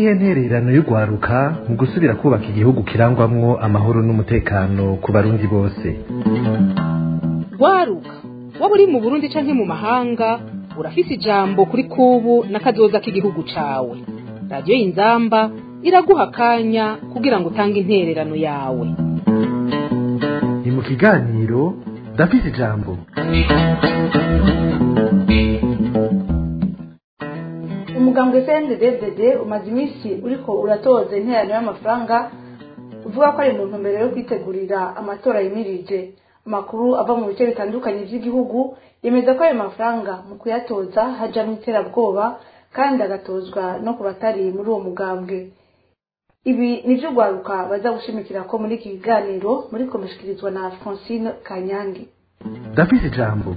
niyihe ntererano y'urwaruka mu gusubira kubaka igihugu kirangwamwo amahoro n'umutekano ku barundi bose rwaruka waba uri mu burundi canke mu mahanga urafise ijambo kuri kubu n'akazoza k'igihugu cawe radiyo y'inzamba iraguha akanya kugira ngo utange intererano yawe ni mu kiganiro ndafise ijambo umugambwe cnddd umaze iminsi uriko uratoza interano y'amafaranga uvuga ko ari mu ntumbero yo kwitegurira amatora yimirije amakuru ava mu bice bitandukanye by'igihugu yemeza ko ayo mafaranga mu kuyatoza hajamwo iterabwoba kandi agatozwa no ku batari muri uwo mugambwe ibi nivyo urwaruka baza gushimikira ko muri iki kiganiro muri komeshikirizwa na francine kanyange ndafise ijambo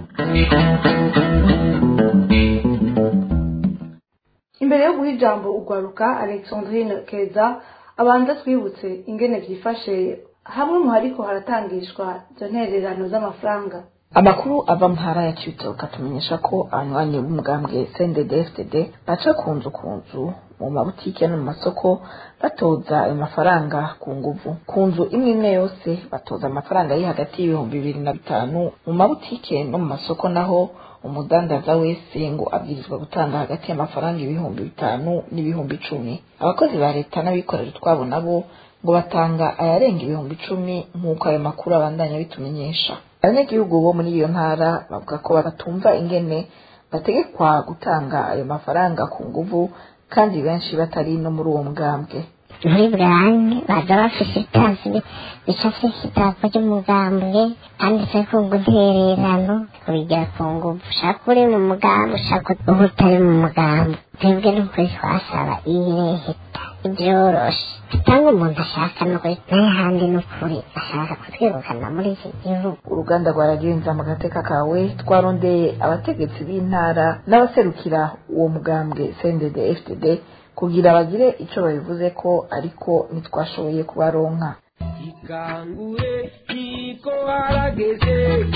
imbere yo guha ijambo urwaruka alexandrine keza abanza twibutse ingene vyifashe hamwe mu hariko haratangishwa izo ntererano z'amafaranga amakuru ava mu ntara ya cibitoke atumenyesha ko abanywanyi b'umugambwe cndd baca ku nzu ku nzu mu mabutike no mu masoko batoza ayo mafaranga ku nguvu ku nzu imwe imwe yose batoza amafaranga ari hagati y'ibihumbi bibiri na bitanu mu mabutike no mu masoko naho umudandaza wese ngo abwirizwa gutanga hagati y'amafaranga ibihumbi bitanu n'ibihumbi icumi abakozi ba leta n'abikorera utwabo nabo ngo batanga ayarenga ibihumbi icumi nk'uko ayo makuru abandanya bitumenyesha abanyagihugu bo muri iyo ntara bavuga ko batumva ingene bategekwa gutanga ayo mafaranga ku nguvu kandi benshi batari no muri uwo mugambwe muri burane baza bafise itazi bicafise idarapo ry'umugambwe handitseko ngo intererano kubigira ku nguvu ushaka uri mu mugambi ushaka uba utari mu mugambi twebwe n'ukuri twasaba ireheta ibyoroshe cyangwa umuntu ashaka n'ukuri n'ahandi n'ukuri ashaka kutwirukana muri iki gihugu uruganda rwa radiyo mu gateka kawe twarondeye abategetsi b'intara n'abaserukira uwo mugambwe cndd fdd kugira bagire icyo babivuze ko ariko ntitwashoboye kubaronka ikangure niko harageze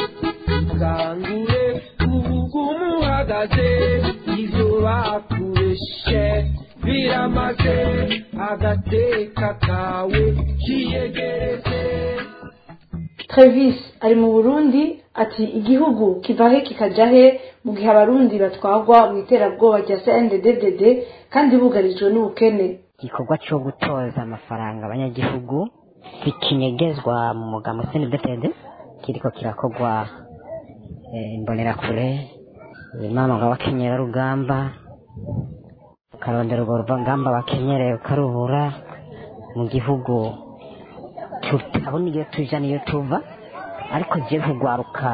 ikangure ubugumu uhagaze ibyo bakureshe biramaze agateka kawe kiyegereze Travis ari mu Burundi ati igihugu kiva he kikaja he mu gihe abarundi batwagwa mu iterabwoba rya CNDD-FDD kandi bugarijwe n'ubukene igikorwa cyo gutoza amafaranga abanyagihugu kikinyegezwa mu mugambo CNDD-FDD kiriko kirakorwa eh, imbonerakure mama ngo abakenyera rugamba ukarondera urwo rugamba bakenyereye ukarubura mu gihugu tutabona iyo tuja niyo tuva ariko je kugwaruka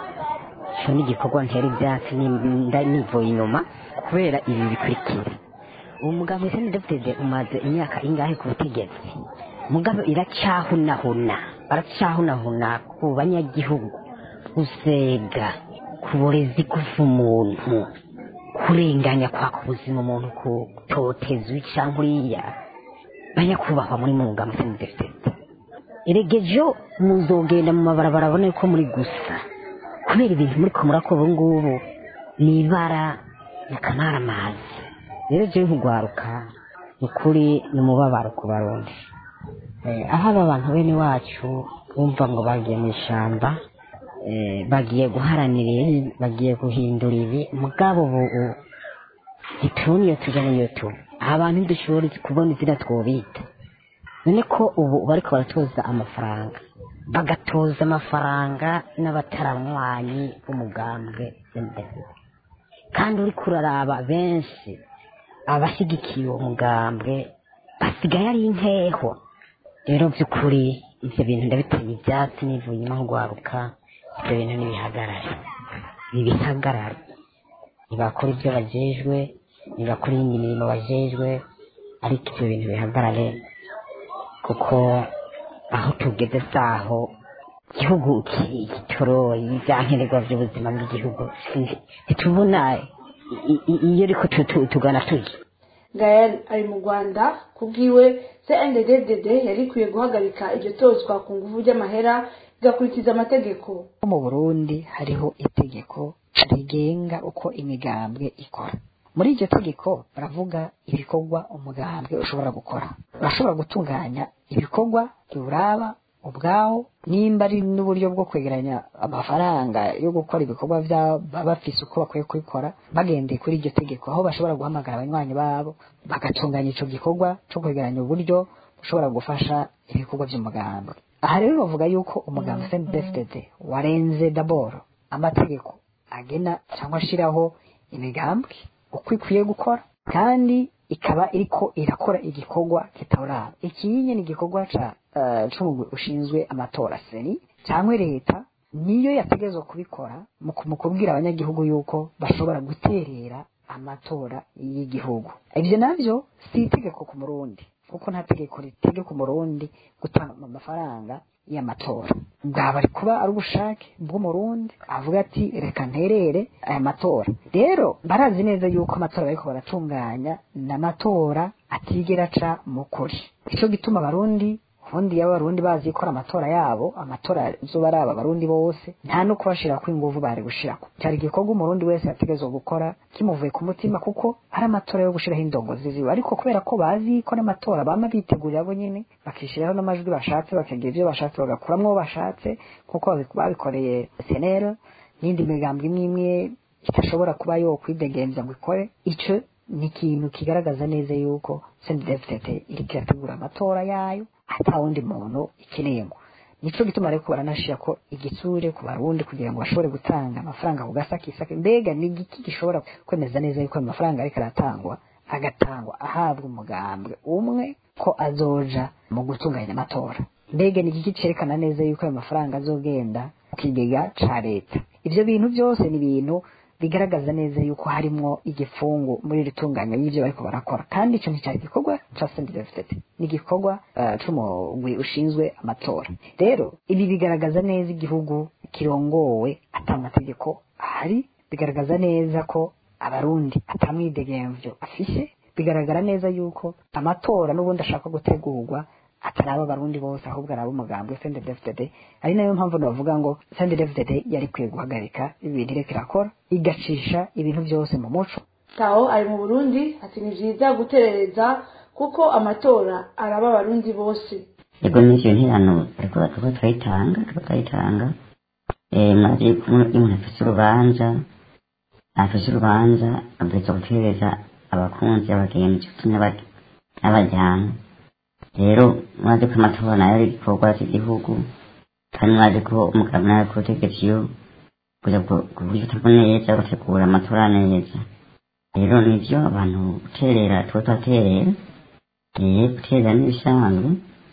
cyo n'igikorwa ntera ibyatsi nda nivuye inyuma kubera ibi bikurikira uwo mugabo ese ndefutede umaze imyaka ingahe ku butegetsi mugabo iracyahunahuna baracyahunahuna ku banyagihugu gusega ku burezi kuva umuntu kurenganya kwaka ubuzima umuntu kutoteza cyangwa uriya banyakubahwa muri mu mugambo ese ndefutede eregejo muzogenda mu mabarabara abone ko muri gusa kubera ibintu muri ko murakora ubu ngubu ni ibara na kamara amazi rero jewe nkugwaruka ni ukuri ni umubabaro ku barundi aho aba bantu bene wacu bumva ngo bagiye mu ishyamba bagiye guharanira ibi bagiye guhindura ibi mugabo ubu ntitubona iyo tujya n'iyo tuba abantu ntidushobora kubona izina twobita none ko ubu bariko baratoza amafaranga bagatoza amafaranga n'abataramwanyi b'umugambwe imbere kandi uriko uraraba benshi abashyigikiye uwo mugambwe basigaye ari inkeho rero by'ukuri ibyo bintu ndabiteye ibyatsi nivuye inyuma nk'ugwaruka ibyo bintu nibihagarare nibihagarare ntibakora ibyo bajejwe ntibakora iyindi mirimo bajejwe ariko ibyo bintu bihagarare kuko aho tugeze saho igihugu kitoroye ibyankenerwa by'ubuzima bw'igihugu ntitubona iyo ariko tugana tujya gael ari mu rwanda kubwiwe cndd yari ikwiye guhagarika iryo tozwa ku nguvu ry'amahera igakurikiza amategeko mu burundi hariho itegeko rigenga uko imigambwe ikora muri iryo tegeko baravuga ibikorwa umugambwe ushobora gukora urashobora gutunganya ibikorwa biwuraba ubwawo nimba ari n'uburyo bwo kwegeranya amafaranga yo gukora ibikorwa byabo baba bafise uko bakwiye kubikora bagendeye kuri iryo tegeko aho bashobora guhamagara abanywanyi babo bagatunganya ico gikorwa co kwegeranya uburyo bushobora gufasha ibikorwa by'umugambwe aha rero bavuga yuko umugambwe CNDD-FDD warenze daboro amategeko agena cyangwa ashiraho imigambwe uko ikwiye gukora kandi ikaba iriko irakora igikorwa kitaraba ikinye ni igikorwa ca uh, c'umugwi ushinzwe amatora seni cyangwa leta niyo yategezwa kubikora mu ku- mu kubwira abanyagihugu yuko bashobora guterera amatora y'igihugu ivyo navyo si itegeko ku murundi kuko nta tegeko ritegeka umurundi gutanga amafaranga y'amatora bwaba ari kuba ari ubushake bw'umurundi avuga ati reka nterere aya matora rero barazi neza yuko amatora bariko baratunganya n'amatora atigera aca mu kuri ico gituma abarundi ubundi yaba abarundi bazi gukora amatora yabo amatora azoba ari aba barundi bose nta no kubashirako inguvu bari gushirako cyari igikorwa umurundi wese yategezwa gukora kimuvuye ku mutima kuko ari amatora yo gushiraho indongozi ziwe ariko kubera ko bazi ko n'amatora bama bitegurira bo nyene bakishiraho n'amajwi bashatse bakagira ivyo bashatse bagakuramwo abo bashatse kuko babi- babikoreye senero n'indi migambwe imwe imwe idashobora kuba yo kwidegemvya ngo ikore ico ni ikintu kigaragaza neza yuko CNDD-FDD iriko irategura amatora yayo ata wundi muntu ikeneye ngo nico gituma rero baranashira ko igitsure ku barundi kugira ngo bashobore gutanga amafaranga ku gasakisaki mbega ni igiki gishobora kwemeza neza yuko ayo mafaranga ariko aratangwa agatangwa ahabwa umugambwe umwe ko azoja mu gutunganya amatora mbega ni igiki cerekana neza yuko ayo mafaranga azogenda mu kigega ca leta ivyo bintu byose ni ibintu bigaragaza neza yuko harimwo igifungu muri iri tunganya y'ivyo bariko barakora kandi ico nticari igikorwa ca CNDD-FDD ni igikorwa uh, c'umugwi ushinzwe amatora rero ibi bigaragaza neza igihugu kirongowe ata amategeko ahari bigaragaza neza ko abarundi atamwidegemvyo afise bigaragara neza yuko amatora n'ubundi ashaka gutegurwa ataraba abarundi bose ahubwo araba umugambwe CNDD-FDD ari nayo mpamvu navuga ngo CNDD-FDD yari ikwiye guhagarika ibintu iriko irakora igacisha ibintu byose mu muco taho ari mu burundi ati ni vyiza guterereza kuko amatora araba abarundi bose yego n'ivyo nterano ariko turiko turayitanga turiko turayitanga eh, mwazi yuko umuntu- iyo umuntu afise urubanza afise urubanza abwirizwa gutereza abakunzi abagenzi nshuti n'aba- n'abajyana rero mwazi ko amatora nayo ari igikorwa cy'igihugu kandi mwazi ko umugabo nawe ku butegetsi iyo kuja kubifata neza gutegura amatora neza rero nivyo abantu guterera tuba turaterera eh, guterera n'ibisanzwe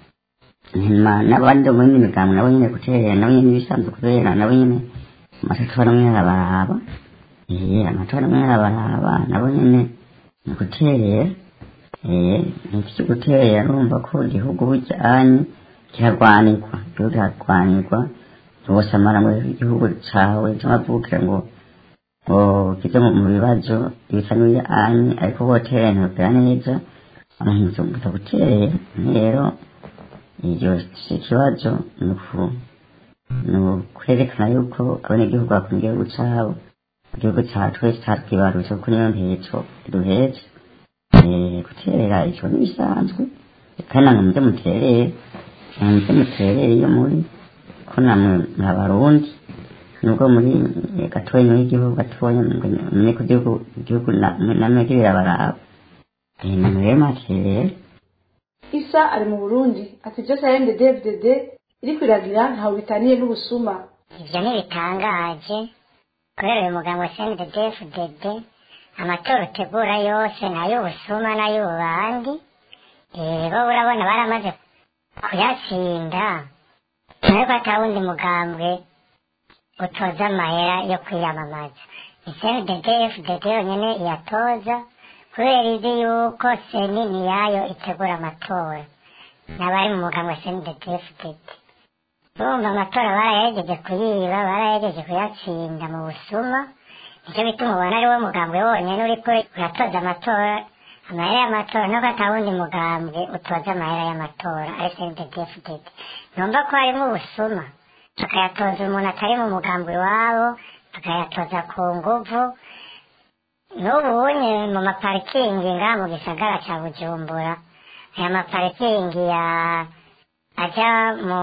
nyuma n'abandi bo muri migambo nabo nyene guterera nabo nyene ibisanzwe kubera nabo nyene amatora amwe arabaraba eh amatora amwe arabaraba nabo nyene ni guterera eh ni ivyo guterera urumva ko igihugu bujyanye kirarwanirwa igihugu kirarwanirwa bose amara mu gihugu cawe c'amavukiro ngo ngo kize mu mu bibazo bisa n'ibijyanye ariko boterera ntibabwira neza abantu bataguterera rero iryo si ikibazo ni uku- ni ukwerekana yuko abanyagihugu bakunda igihugu cabo igihugu cacu twese catwibarutse kuko niyo ntego duhetse Eh, guterera ico n'ibisanzwe kandi namwe muze muterere namwe muze muterere iyo muri ko namwe muri abarundi nubwo muri eh, gatoya y'igihugu gatoya ngo mumenye ko igihugu igihugu na- namwe birabaraba Eh, namwe rero mwaterere isa ari mu burundi ati ibyo CNDD-FDD iri kwiragira ntawe bitaniye n'ubusuma ivyo ntibitangaje kubera uyu muganga wa CNDD-FDD amatora utegura yose n'ay'ubusuma n'ay'ububandi Eh, bo urabona baramaze kuyatsinda ariko ata wundi mugambwe utoza amahera yo kwiyamamaza ni CNDD-FDD yonyene iyatoza kubera izi yuko seni niyayo itegura amatora n'abari mu mugambwe wa CNDD-FDD urumva amatora barayegeje kuyiba barayegeje kuyatsinda mu busuma nicyo bituma ubona ari wo mugambwe wonyene uriko uratoza amatora amahera y'amatora nuko ata wundi mugambwe utoza amahera y'amatora ari CNDD-FDD numva ko harimo ubusuma tukayatoza umuntu atari mu mugambwe iwabo tukayatoza ku nguvu n'ubunye mu maparikingi ngaha mu gisagara ca bujumbura aya maparikingi ya aja mu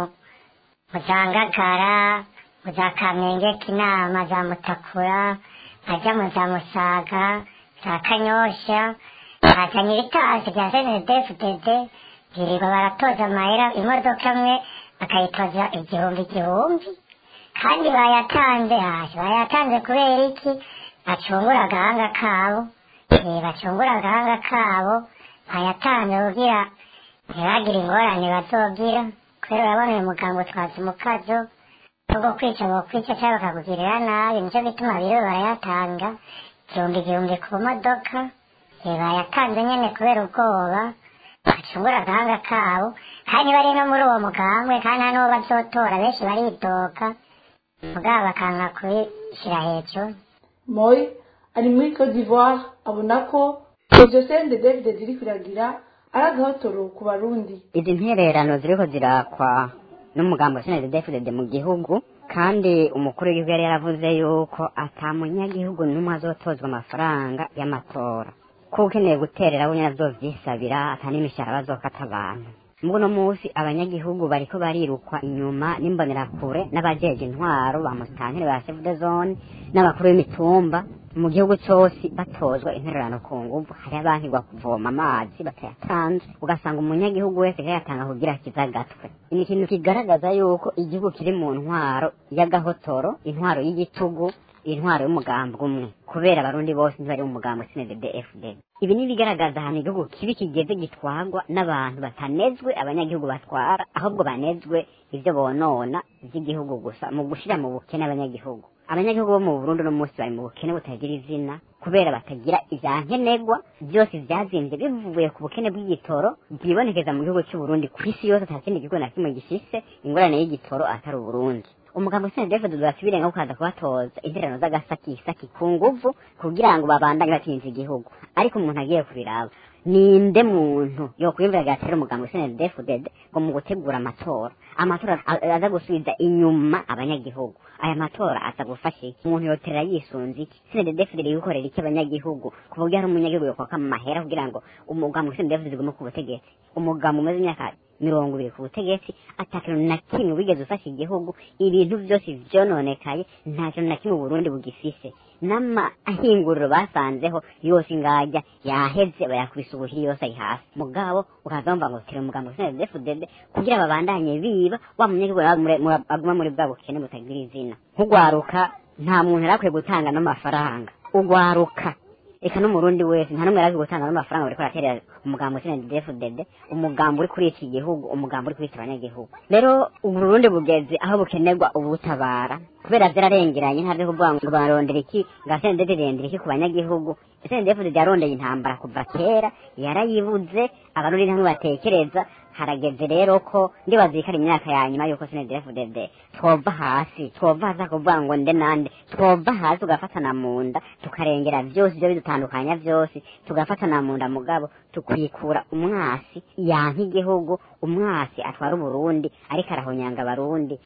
mu za ngagara mu za kamenge kinama za mutakura aja mu za musaga za kanyosha bazanye ibitasi bya snedfdd birirwa baratoza amahera imodoka imwe bakayitoza igihumbi igihumbi kandi bayatanze hasi bayatanze kubera iki bacungura agahanga kabo eh, bacungura agahanga kabo bayatanze kugira ntibagire ingorane bazogira kubera urabona uyu muganga utwaza umukazo ubwo kwica bokwica cyangwa bakakugirira nabi nicyo bituma biriwe barayatanga igihumbi igihumbi ku modoka eh, bayatanze nyene kubera ubwoba bacungura agahanga kabo kandi bari no muri uwo mugambwe kandi nta n'uwo bazotora benshi baridoka mugabo bakanga kubishyira hejuru moy ari muri cote d'ivoire abona ko iryo sende david ziri kuragira ari agahotoro ku barundi izi ntererano ziriko zirakwa n'umugambo senede defudede mu gihugu kandi umukuru w'igihugu yari yaravuze yuko ata munyagihugu n'umwe azotozwa amafaranga y'amatora ko ukeneye guterera we nyine azovyisabira ata n'imishahara bazokata abantu muri uno munsi abanyagihugu bariko barirukwa inyuma n'imbonerakure n'abajeje intwaro ba musitanteri ba chef de zone n'abakuru b'imitumba mu gihugu cose batozwa intererano ku nguvu hari abankirwa kuvoma amazi batayatanze ugasanga umunyagihugu wese yayatanga kugira akize agatwe ni ikintu kigaragaza yuko igihugu kiri mu ntwaro y'agahotoro intwaro y'igitugu intwaro y'umugambi umwe kubera abarundi bose ntibari mu mugambi sinedede fd ibi ni ibigaragaza ahantu igihugu kibi kigeze gitwarwa n'abantu batanezwe abanyagihugu batwara ahubwo banezwe ibyo bonona by'igihugu gusa mu gushira mu bukene abanyagihugu abanyagihugu bo mu burundi uno munsi bari mu bukene butagira izina kubera batagira ivyankenegwa byose vyazimbye bivuye ku bukene bw'igitoro bwibonekeza mu gihugu c'uburundi ku isi yose nta kindi gihugu na kimwe gifise ingorane y'igitoro atari uburundi umugambo sena david durasubirenga kukaza kubatoza interano z'agasakisaki ku nguvu kugira ngo babandanye batinze igihugu ariko umuntu agiye kubiraba ninde muntu yokwiyumvira gatera umugambo sena david ngo mu gutegura amatora amatora a- aza gusubiza inyuma abanyagihugu aya matora aza gufasha iki umuntu yoterera yisunze iki sena david iri gukorera iki abanyagihugu ku buryo hari umunyagihugu yokwaka mu mahera kugira ngo umugambo sena david ugume ku butegetsi umugambo umaze imyaka mirongo ibiri ku butegetsi ata kintu na kimwe wigeze ufasha igihugu ibintu byose vyononekaye nta kintu na kimwe uburundi bugifise n'amahinguriro basanzeho yose ingajya yaheze bayakubise ubuhiri yose ari hasi mugabo ukaza wumva ngo tira umugambo snedfdd kugira babandanye biba wa munyagihugu nawe mure- mura- aguma muri bwa bukene butagira izina nk'ugwaruka nta muntu yari akwiye gutanga n'amafaranga ugwaruka eka n'umurundi wese nta n'umwe yari gutanga n'amafaranga bariko baraterera umugambo snedfdd umugambo uri kuri iki gihugu umugambo uri kuri iki abanyagihugu rero uburundi bugeze aho bukenerwa ubutabara kubera vyararengeranye ntavyo kuvuga ngo barondera iki nga snedfdd irondera iki ku banyagihugu snedfdd yarondeye intambara kuva kera yarayibuze abarundi ntamwe batekereza harageze rero ko ndibaza ikari imyaka ya nyuma yuko snedfdd twova hasi twova hasi akuvuga ngo nde nande twova hasi tugafatana mu nda tukarengera vyose ivyo bidutandukanya vyose tugafatana mu nda mugabo tukwikura umwasi yanka igihugu umwasi atwara uburundi ariko arahonyanga abarundi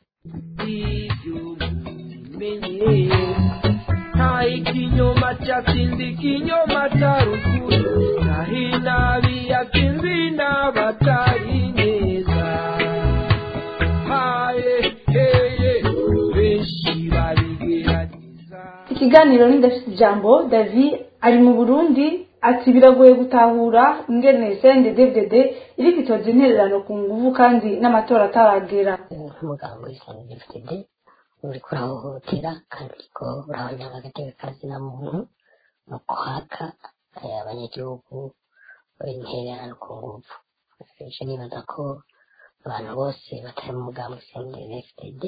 ibyo mubimenye nta ikinyoma cyatsinze ikinyoma cya ruguru naho inabi yatsinze inabatari neza haye heye benshi babigerageza ikiganiro n'indafite ijambo david ari mu burundi ati biragoye gutahura ingene sende david iri kwitoza intererano ku nguvu kandi n'amatora ataragera nk'umuganga w'isanga dfd uri kurahohotera kandi uriko urahonyanga agateka kazina muntu mu kwaka eh, abanyagihugu intererano ku nguvu ije nibaza ko abantu bose batari mu mugambi w'isanga dfd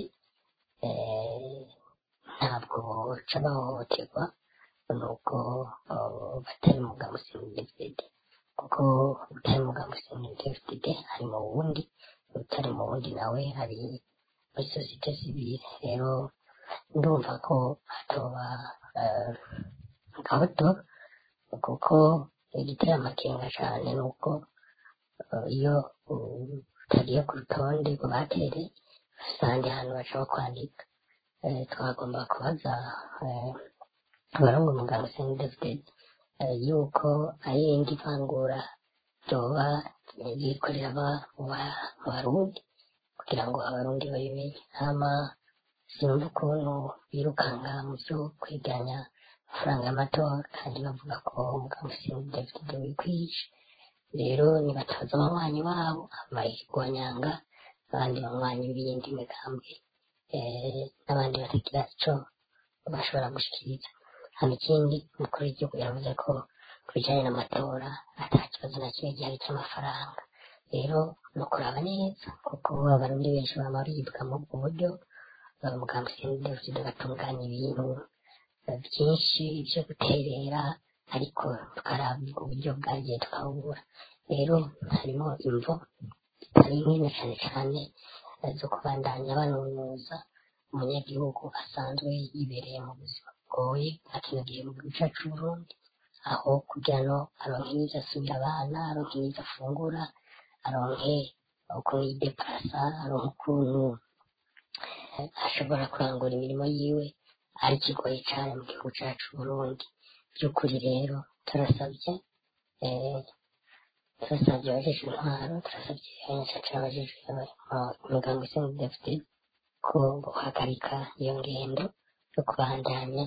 ntabwo boca bahohoterwa nuko eh, batari mu mugambi w'isanga dfd kuko utari mu mugambi w'isanga dfd hari mu wundi utari mu wundi nawe hari muri sosiyete sivile rero ndumva ko hatoba eh, gahoto kuko igitera amakenga cyane ni uko eh, iyo uh, utagiye ku rutonde ngo batere usanga ahantu bashobora kwandika Eh, twagomba kubaza eh, abarongo umuganga Saint David yuko ari indi vangura ryoba rikorera abarundi kugira ngo abarundi babimenye hama sinumva ukuntu birukanga mu byo kwegeranya amafaranga y'amatora kandi bavuga ko umuganga Saint David wikwishe rero nibataza abanywanyi babo abayirwanyanga abandi banywanyi b'iyindi migambwe n'abandi batagira ico bashobora gushikiriza hano ikindi umukuru w'igihugu yavuze ko ku bijyanye n'amatora ata kibazo na kimwe gihari cy'amafaranga rero ni ukuraba neza kuko abarundi benshi baba baribwa mu ubwo buryo umugambi sendefide bagatunganya ibintu byinshi byo guterera ariko tukaraba uburyo bwagiye tukabubura rero harimo imvo zitari nkino cyane cyane zo kubandanya banunuza umunyagihugu asanzwe yibereye mu buzima bugoye akino gihe mu gihugu cyacu Burundi aho kugira ngo aronke n'ibyo asubira abana aronke n'ibyo afungura aronke ukuntu yideparasa aronke ukuntu ashobora kurangura imirimo yiwe ari kigoye cyane mu gihugu cyacu Burundi by'ukuri rero turasabye turasabye abajejwe intwaro turasabye abanyacaca abajejwe umuganga usenga dafite ko guhagarika iyo ngendo yo kubandanya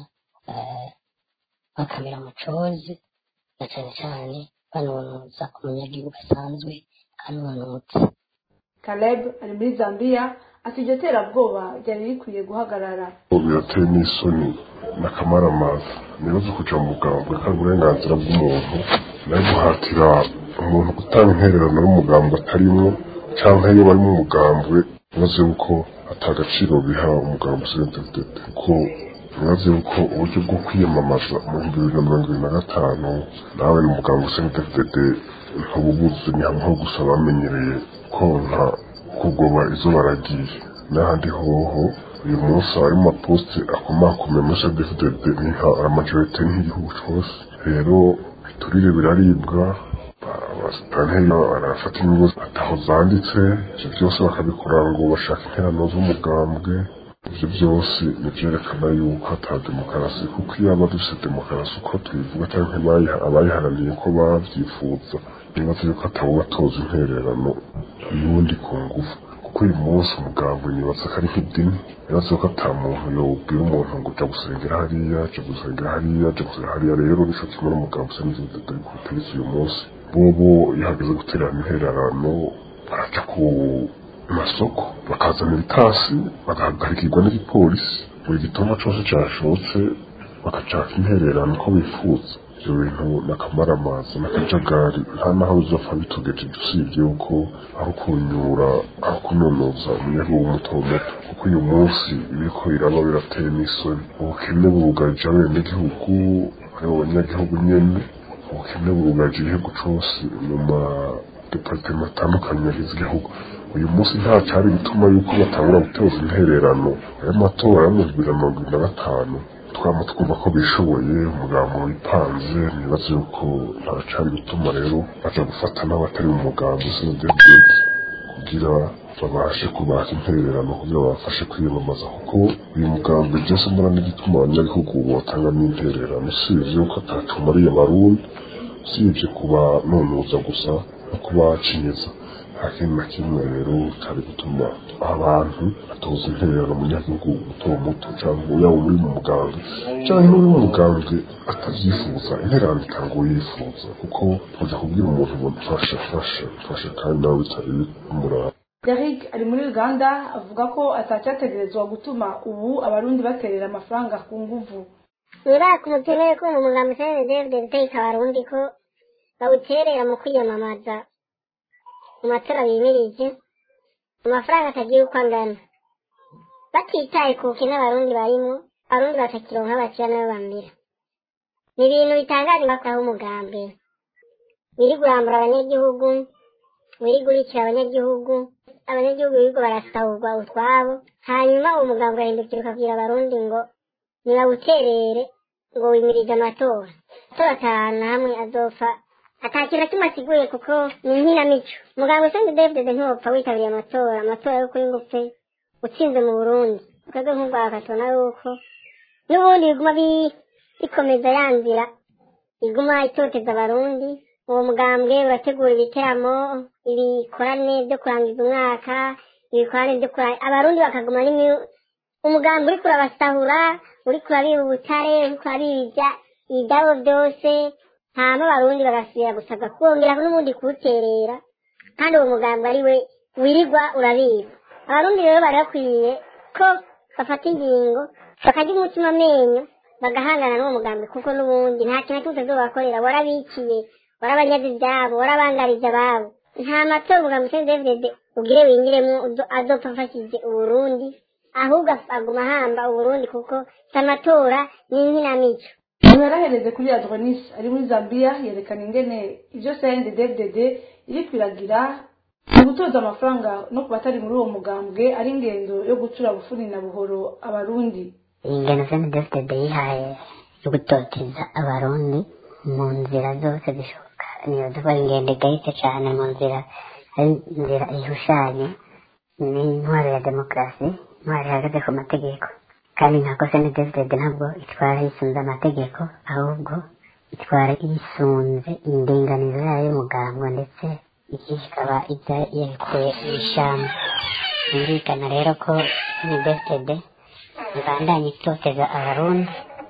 bakamera umucozi na cyane cyane banonoza umunyagihugu asanzwe anonotse Caleb ari muri Zambia ati iryo terabwoba ryari rikwiye guhagarara birateye n'isoni n'akamaramaza nibaza kuja mu mugambwe kandi uburenganzira bw'umuntu nayo guhatira umuntu gutanga intererano y'umugambwe atarimwo canke iyo bari mu mugambwe nibaze yuko atagaciro biha umugambwe sentedede kuko nibaze yuko uburyo bwo kwiyamamaza mu bihumbi bibiri na mirongo ibiri na gatanu nawe ni umugambwe sentedede ntububuze ni hamwe ho gusa bamenyereye konka kugoba izo baragiye n'ahandi hoho uyu munsi hari mu maposite akomakomeye muri sadefudede ni nka amajorite nk'igihugu cyose rero biturire biraribwa abasitanteri barafata inyungu ataho zanditse ibyo byose bakabikora ngo bashaka interano z'umugambwe ibyo byose ni byerekana yuko ata demokarasi kuko iyo aba dufite demokarasi uko tubivuga cyangwa abayiharaniye ko babyifuza nibaza yuko atawubatoza intererano y'undi ku ngufu kuko uyu munsi umugambwe nibaza ko ari nk'idini nibaza yuko ata muntu yobwira umuntu ngo ujya gusengera hariya jya gusengera hariya jya gusengera hariya rero nico kimwe n'umugambwe usa n'izindi dore ku butegetsi uyu munsi bobo iyo hageze gutererana intererano baraca ku masoko bakazana ibitasi bagahagarikirwa n'igipolisi buri gitoma cyose cyashotse bakacaka intererano uko bifuza ibyo bintu n'akamaramaza n'akajagari nta naho bizopfa bitugeje usibye yuko aho kunyura aho kunonoza umunyagihugu muto muto kuko uyu munsi ibiriko biraba birateye n'isoni ubukene burugarije abenegihugu aribo banyagihugu nyene ubukene burugarije igihugu cose mu madepartema atandukanye agize igihugu uyu munsi nta cyari bituma yuko batangura gutoza intererano ayo matora yo mu bibiri na mirongo ibiri na gatanu twama twumva ko bishoboye umugambo wipanze nibaza yuko nta cyari bituma rero baja gufata n'abatari mu mugambo snedebet kugira babashe kubaha intererano kugira babafashe kwiyamamaza kuko uyu mugambi byose mbona n'igituma abanyagihugu botanga n'intererano usibye yuko atatumariye abarundi usibye kubanonoza gusa no kubacinyiza nta kintu na kimwe rero cyari gutuma abantu batoza intererano umunyagihugu muto muto cyangwa yaba uri mu muganga cyangwa n'uri mu muganga atabyifuza intererano itanga uyifuza kuko tujya kubwira umuntu ngo mfasha fasha fasha kandi nawe bitari bimuraba Derrick ari muri Uganda avuga ko atacyategerezwa gutuma ubu abarundi baterera amafaranga ku nguvu niba mukeneye ko umugambi sene David Ndeka abarundi ko bawuterera mu kwiyamamaza mu matora bimirije amafaranga atagiye uko angana batitaye ku bukene abarundi barimo abarundi batakironka bakira nabo bamira ni ibintu bitangaje bakuraho umugambi biri kurambura abanyagihugu biri gurikira abanyagihugu abanyagihugu birirwa barasahurwa utwabo hanyuma uwo mugambi ugahindukira ukabwira abarundi ngo ntibawuterere ngo wimirije amatora amatora atanu hamwe azopfa ata kintu na kimwe asiguye kuko ni inkinamico muganga usenze david ntiwopfa witabiriye amatora amatora yo kuri ngufe utsinze mu burundi twebwe nk'ubwaka tubona yuko n'ubundi biguma ikomeza ya nzira iguma itoteza abarundi uwo mugambwe urategura ibiteramo ibikorane byo kurangiza umwaka ibikorane byo kurangiza abarundi bakaguma n'imi- umugambi uriko urabasahura uriko urabiba ubutare uriko urabiba ibidabo byose hama abarundi bagasubira gusabwa kuwongera n'ubundi kuwuterera kandi uwo mugambi ari we wirirwa urabiba abarundi rero bari bakwiye ko bafata ingingo bakarya umutima amenyo bagahangana n'uwo mugambi kuko n'ubundi nta kintu na kimwe utazobakorera warabiciye warabanyaze ibyabo warabangarije ababo nta matora umugambi usenze david ugire wingiremo uzo- azopfa afashije uburundi ahubwo aguma ahamba uburundi kuko si amatora ni inkinamico yarahereze kuri adronis ari muri zambia yerekana ingene ibyo cnddd iri kwiragira mu gutoza amafaranga no ku batari muri uwo mugambwe ari ingendo yo gucura bufuni na buhoro abarundi iyi ngendo senti defitede yihaye yo gutoteza abarundi mu nzira zose zishoboka niyo duba ingendo igayitse cyane mu nzira ari inzira ihushanye n'intwaro ya demokarasi intwaro ihagaze ku mategeko kandi ntabwo senti defitede ntabwo itwara yisunze amategeko ahubwo itwara yisunze indinganizo yayo y'umugango ndetse ikaba ijya yerekuye ibishamba byumvikana rero ko senti defitede ibandanye itoteza abarundi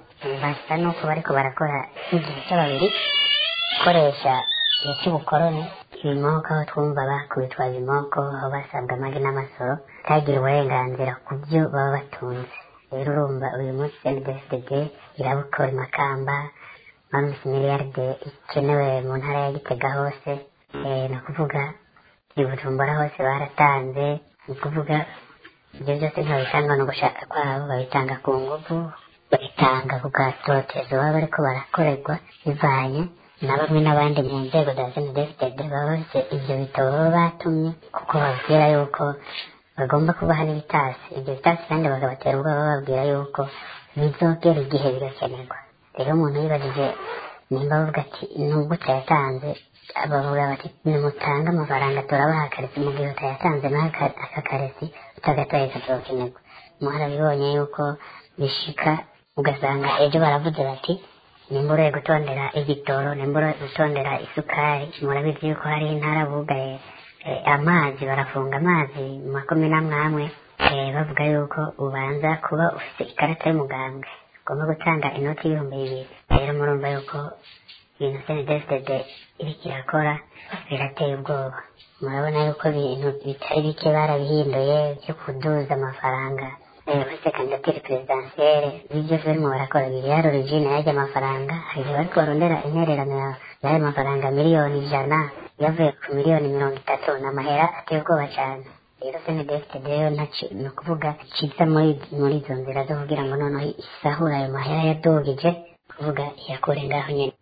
basa n'uko bariko barakora igihe cy'ababiri gukoresha igihe cy'ubukoroni ibimoko aho twumva bakubitwa ibimoko aho basabwa amagi n'amasoro ntagire uburenganzira ku byo baba batunze rero urumva uyu munsi cndfdg irabukora imakamba mamisi miliyaride ikenewe mu ntara ya gitega hose eh, ni ukuvuga i bujumbura hose baratanze ni ukuvuga ibyo byose ntibabitanga no gushaka kwabo babitanga ku nguvu babitanga ku gatotezo baba bariko barakorerwa bivanye na bamwe n'abandi mu nzego za snedfdd baba bafite ibyo bitabo baba batumye kuko babwira yuko bagomba kubaha n'ibitasi ibyo bitasi kandi bakabatera ubwoba bababwira yuko bizogera igihe bigakenerwa rero umuntu yibajije nimba bavuga ati nubwo utayatanze bavuga bati nimutange amafaranga turabaha akaresi mu gihe utayatanze n'aka aka karesi utagataye kazokenerwa muharabibonye yuko bishika ugasanga ejo baravuze bati nimba uroye gutondera igitoro nimba uroye gutondera isukari murabizi yuko hari intara bugaye eh, amazi barafunga amazi mu makumi n'amwe amwe eh, bavuga yuko ubanza kuba ufite ikarita y'umugambwe ugomba gutanga inoti y'ibihumbi bibiri rero murumva yuko ibintu senedefitede iriko irakora birateye ubwoba murabona yuko ibintu bitari bike barabihinduye byo kuduza amafaranga bafite kandidatire perezidansiyere ibi byose barimo barakora biri yari origine y'ajya amafaranga hari igihe bariko barondera intererano ya- y'ayo mafaranga miliyoni ijana yavuye ku miliyoni mirongo itatu ni amahera ateye ubwoba cyane rero senedefitede rero ntaci ni ukuvuga kiza muri muri izo nzira zo kugira ngo noneho isahura ayo mahera yadugije kuvuga iyakure ngaho nyine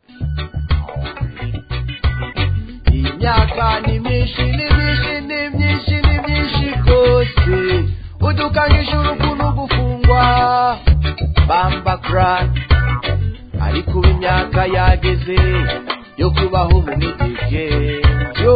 imyaka ni myinshi ni myinshi ni myinshi ni myinshi rwose udukanyije urukundo gufungwa bamba crack ariko ubu imyaka yageze yo kubaho mu mitike yo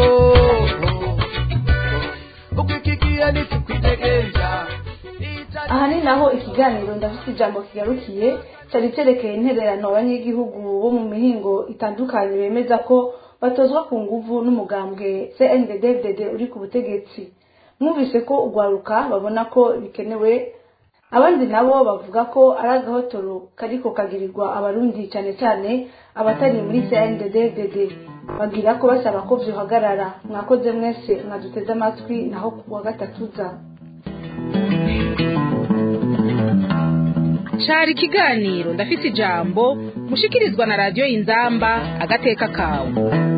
uko iki gihe ntitukwitegeza aha ni naho ikiganiro ndafite ijambo kigarukiye cyari cyerekeye intererano abanyagihugu bo mu mihingo itandukanye bemeza ko batozwa ku nguvu n'umugambwe cnddd uri ku butegetsi mwumvise ko ugwaruka babona ko bikenewe abandi nabo bavuga ko ari agahotoro kariko kagirirwa abarundi cyane cyane abatari muri cnddd bagira ko basaba ko vyohagarara mwakoze mwese mwaduteze amatwi naho ku wa gatatu za cari ikiganiro ndafise ijambo mushikirizwa na radiyo inzamba agateka kawe